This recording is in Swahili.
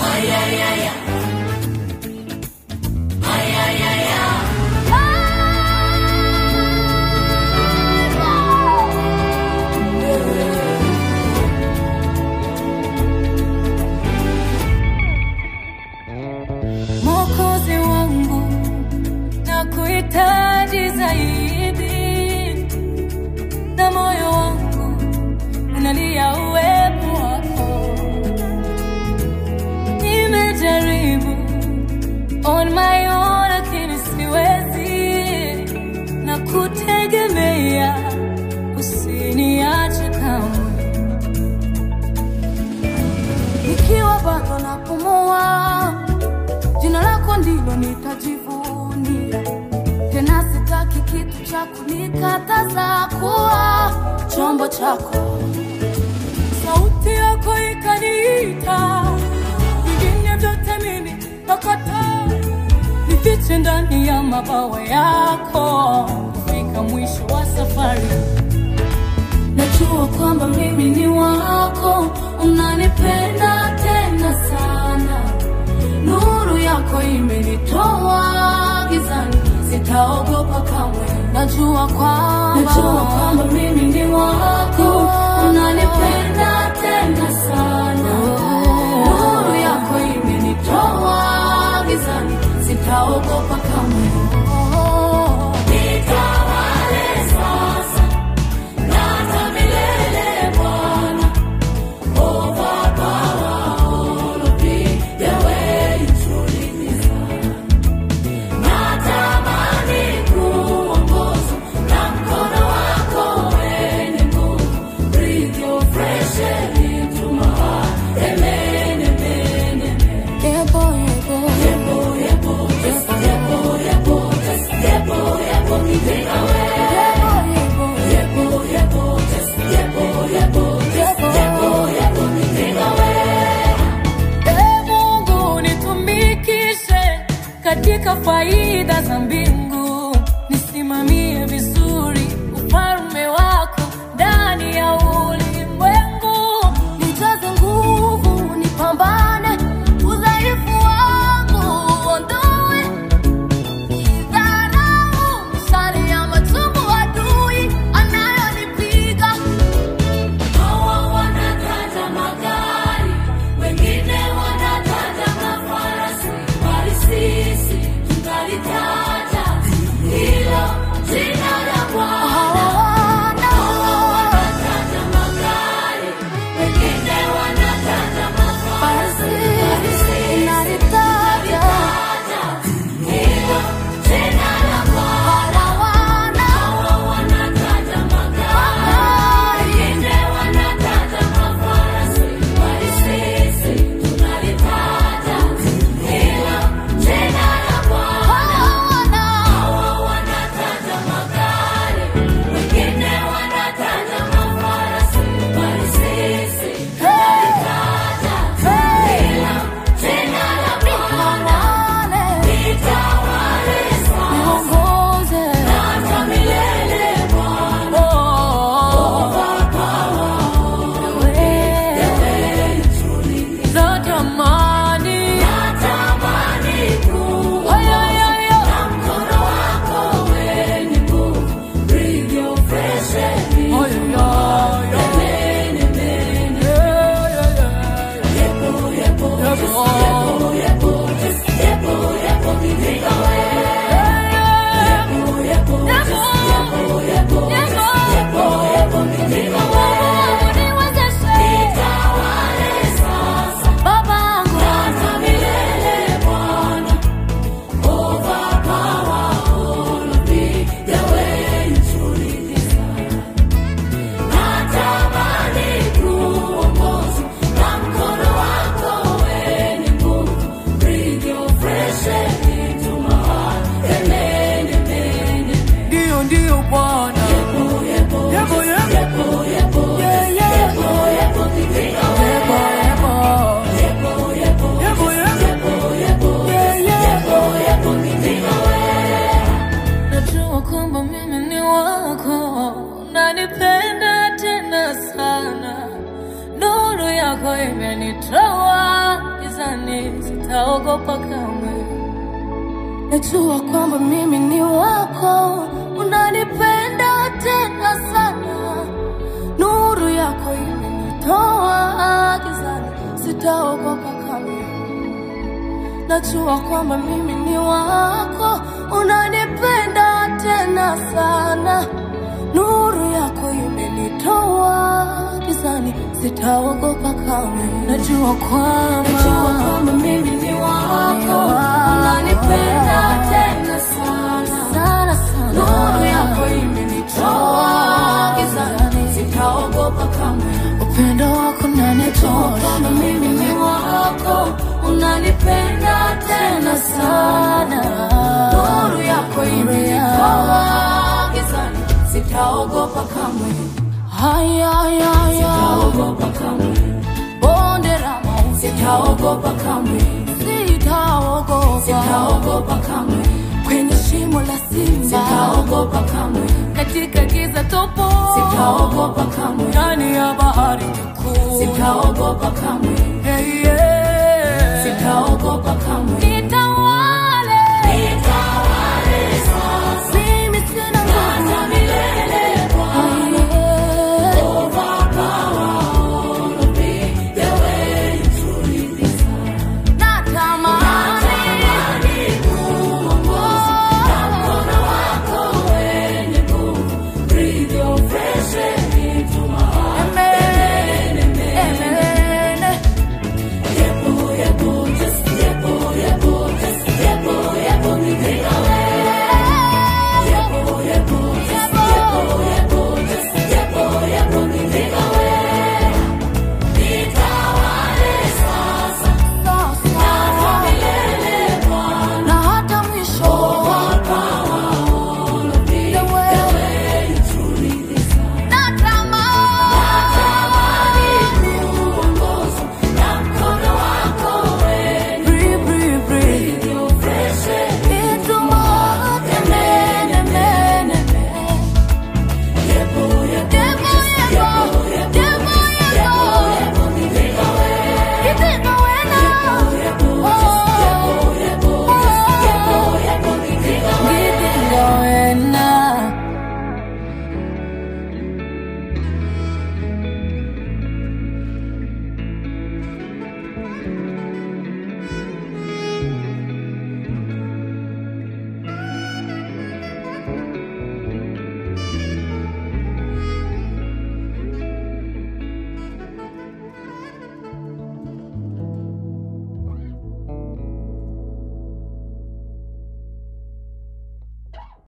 Mwokozi wangu na kuhitaji zaidi, na moyo wangu unalia uwepo wako. Nimejaribu on my own, lakini siwezi, na kutegemea usiniache kamwe, nikiwa bado napumua Jina lako ndilo nitajivunia, tena sitaki kitu cha kunikataza kuwa chombo chako. Sauti yako ikaniita, vingine vyote mimi nakataa, nifiche ndani ya mabawa yako, kufika mwisho wa safari. Najua kwamba mimi ni wako, unanipenda tena sana nuru yako imenitoa gizani, sitaogopa kamwe. Najua kwamba najua kwamba mimi ni wako, unanipenda tena sana. Nuru yako imenitoa gizani, sitaogopa kamwe. Nitawale sasa na hata milele, Bwana. Overpower all of me, the way you truly deserve. Natamani kuongozwa na mkono wako wenye nguvu. Breathe your fresh air into my heart. Amen, amen, amen. Yebo, yebo. Yebo, yebo. Just yebo, yebo. Just yebo, yebo. Nipige away. Yebo, yebo. Yebo, yebo. Just yebo, yebo. Just yebo, yebo. Nipige away. Ee Mungu nitumikishe katika faida za mbingu, nisimamie vizuri ufalme wako ndani ya ulimwengu, nijaze nguvu, nipambane udhaifu wangu uondoe dharau, mishale ya machungu adui anayonipiga Hawa wanataja magari, wengine wanataja mafarasi, bali sisi tunalitaja hilo jina la Bwana. Hawa wanataja magari, wengine wanataja mafarasi, bali sisi tunalitaja hilo jina la Bwana. Hawa wanataja magari, wengine wanataja mafarasi, bali sisi tunalitaja hilo jina la Bwana. Hawa wanataja magari, wengine wanataja mafarasi, bali sisi tunalitaja hilo jina la Bwana. Nitawale sasa na hata milele Bwana. Natamani na mkono wako wenye nguvu. Breathe your fresh air in my heart. Amen, amen. Yepo, yepo, just yepo, yepo, just yepo, yepo, nipige away. Yepo, yepo, just yepo, yepo, just yepo, yepo, nipige away. Nitawale sasa na hata milele Bwana. Overpower all of me, the way you truly deserve. Natamani kuongozwa na mkono wako wenye nguvu. Breathe your fresh air into my heart. Amen, amen, amen. Ndio, ndio Bwana. Yepo, yepo, Yepo, just yepo. yepo, yepo, Yeah, just yeah. yepo, yepo, nipige away. Yebo, yebo. Yepo, yepo, Yepo, just yepo. yepo, yepo, Yeah, just yeah. yepo, yepo, nipige away. Najua kwamba mimi ni wako, unanipenda tena sana, nuru yako imenitoa gizani, sitaogopa kamwe. Najua kwamba mimi ni wako, unanipenda tena sana. Nuru yako imenitoa gizani, sitaogopa kamwe. Najua kwamba mimi ni wako, unanipenda tena sana. Nuru yako imenitoa gizani, sitaogopa kamwe. Najua kwamba Najua kwamba mimi ni wako, unanipenda tena sana. sana sana. Nuru yako imenitoa gizani, sitaogopa kamwe. upendo wako Najua nanitoa kwamba mimi ni wako, unanipenda tena sana. Nuru yako imenitoa gizani, sitaogopa kamwe. haya haya Sitaogopa kamwe. bonde la mauti Sitaogopa kamwe. sitaogopa Sitaogopa kamwe. kwenye shimo la simba Sitaogopa kamwe. katika giza topo Sitaogopa kamwe. ndani ya bahari kuu Sitaogopa kamwe.